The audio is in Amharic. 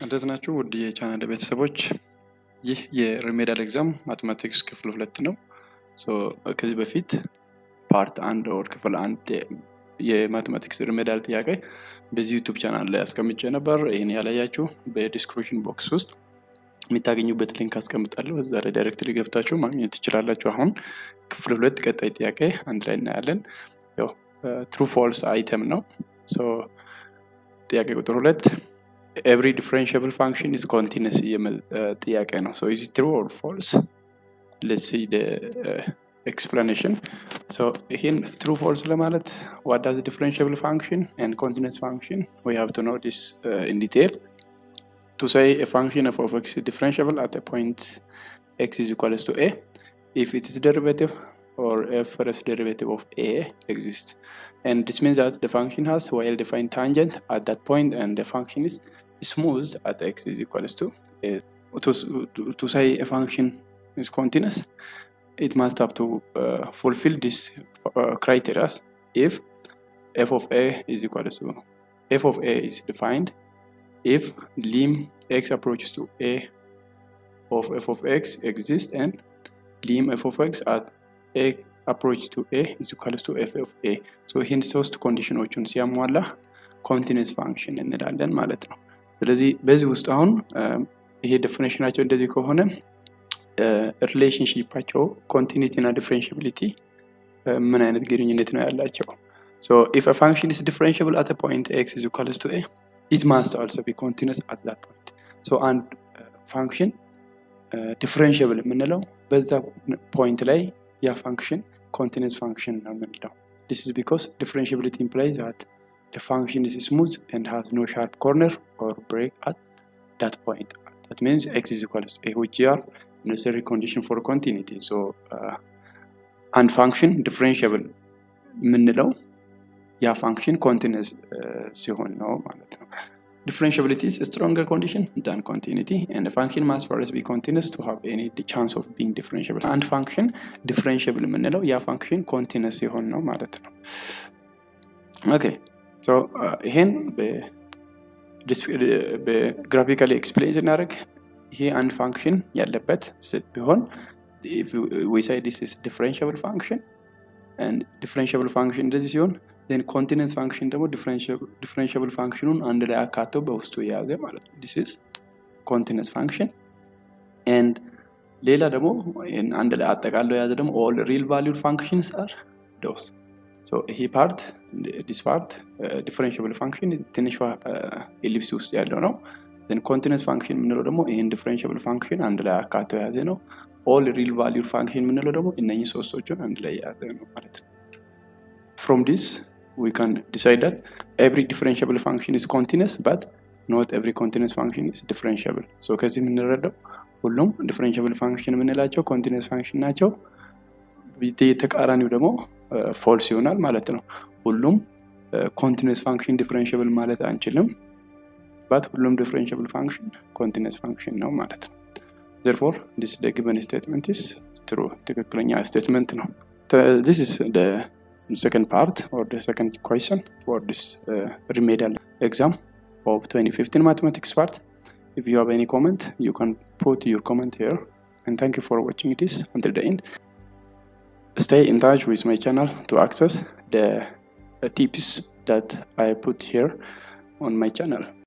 እንዴት ናችሁ ውድ የቻናል ቤተሰቦች? ይህ የሪሜዲያል ኤግዛም ማቴማቲክስ ክፍል ሁለት ነው። ከዚህ በፊት ፓርት አንድ ወር ክፍል አንድ የማቴማቲክስ ሪሜዲያል ጥያቄ በዚህ ዩቱብ ቻናል ላይ አስቀምጬ ነበር። ይህን ያላያችሁ በዲስክሪፕሽን ቦክስ ውስጥ የሚታገኙበት ሊንክ አስቀምጣለሁ። እዛ ላይ ዳይሬክትሊ ገብታችሁ ማግኘት ትችላላችሁ። አሁን ክፍል ሁለት ቀጣይ ጥያቄ አንድ ላይ እናያለን። ትሩ ፎልስ አይተም ነው። ጥያቄ ቁጥር ሁለት ኤቭሪ ዲፍረንሽብል ፋንክሽን ኢዝ ኮንቲነስ የሚል ጥያቄ ነው። ሶ ኢዝ ትሩ ኦር ፎልስ? ሌትስ ሲ ኤክስፕላኔሽን። ይህን ትሩ ፎልስ ለማለት ዋት ዳዝ ዲፍረንሽብል ፋንክሽን ኤንድ ኮንቲነስ ፋንክሽን ዊ ሃቭ ቱ ኖ ዲስ ኢን ዲቴል to say a function f of x is differentiable at a point x is equals to a if its derivative or f first derivative of a exists and this means that the function has well defined tangent at that point and the function is smooth at x is equals to a to, to, to say a function is continuous it must have to uh, fulfill this uh, criteria if f of a is equals to f of a is defined if lim x approaches to a of f of x exists and lim f of x at a approach to a is equals to f of a so ይህን ሶስት ኮንዲሽኖቹን ሲያሟላ ኮንቲነስ ፋንክሽን እንላለን ማለት ነው። ስለዚህ በዚህ ውስጥ አሁን ይሄ ዴፊኔሽናቸው እንደዚህ ከሆነ ሪሌሽንሺፓቸው ኮንቲኒቲ እና ዲፍሬንሽብሊቲ ምን አይነት ግንኙነት ነው ያላቸው? So if a function is differentiable at a point x is equals to a it must also be continuous at that point. So አንድ ፋንክሽን ዲፍረንሽብል የምንለው በዛ ፖይንት ላይ ያ ፋንክሽን ኮንቲነስ ፋንክሽን ነው የምንለው። This is because differentiability implies that the function is smooth and has no sharp corner or break at that point. That means x is equals to a which are necessary condition for continuity. So uh, አንድ ፋንክሽን ዲፍረንሽብል የምንለው ያ ፋንክሽን ኮንቲነስ ሲሆን ነው ማለት ነው። Differentiability is a stronger condition than continuity, and a function must first be continuous to have any chance of being differentiable. አንድ ፋንክሽን ዲፍረንሽብል የምንለው ያ ፋንክሽን ኮንቲነስ ሲሆን ነው ማለት ነው። ኦኬ ሶ ይሄን በግራፊካሊ ኤክስፕሌን ስናደርግ ይሄ አንድ ፋንክሽን ያለበት ስት ቢሆን we say this is differentiable function and differentiable function እንደዚህ ሲሆን ን ኮንቲነንስ ፋንክሽን ደግሞ ዲፍረንሽብል ፋንክሽኑን አንድ ላይ አካተው በውስጡ የያዘ ማለት ነው። ዲስ ኢዝ ኮንቲነስ ፋንክሽን ኤንድ ሌላ ደግሞ አንድ ላይ አጠቃለው የያዘ ደግሞ ኦል ሪል ቫሊዩድ ፋንክሽንስ አር ዶስ ይሄ ፓርት ዲስ ፓርት ዲፍረንሽብል ፋንክሽን ትንሿ ኤሊፕስ ውስጥ ያለው ነው። ኮንቲነስ ፋንክሽን የምንለው ደግሞ ይህን ዲፍረንሽብል ፋንክሽን አንድ ላይ አካተው የያዘ ነው። ኦል ሪል ቫሊዩድ ፋንክሽን የምንለው ደግሞ እነኚህ ሶስቶቹን አንድ ላይ የያዘ ነው ማለት ነው። from this we can decide that every differentiable function is continuous but not every continuous function is differentiable so ከዚህ የምንረዳው ሁሉም ዲፍረንሽብል ፋንክሽን የምንላቸው ኮንቲኒስ ፋንክሽን ናቸው ተቃራኒው ደግሞ ፎልስ ይሆናል ማለት ነው ሁሉም ኮንቲኒስ ፋንክሽን ዲፍረንሽብል ማለት አንችልም ባት ሁሉም ዲፍረንሽብል ፋንክሽን ኮንቲኒስ ፋንክሽን ነው ማለት ነው therefore this the given statement is true ትክክለኛ ስቴትመንት ነው this is the second part or the second question for this uh, remedial exam of 2015 mathematics part. If you have any comment, you can put your comment here. And thank you for watching this until the end. Stay in touch with my channel to access the uh, tips that I put here on my channel.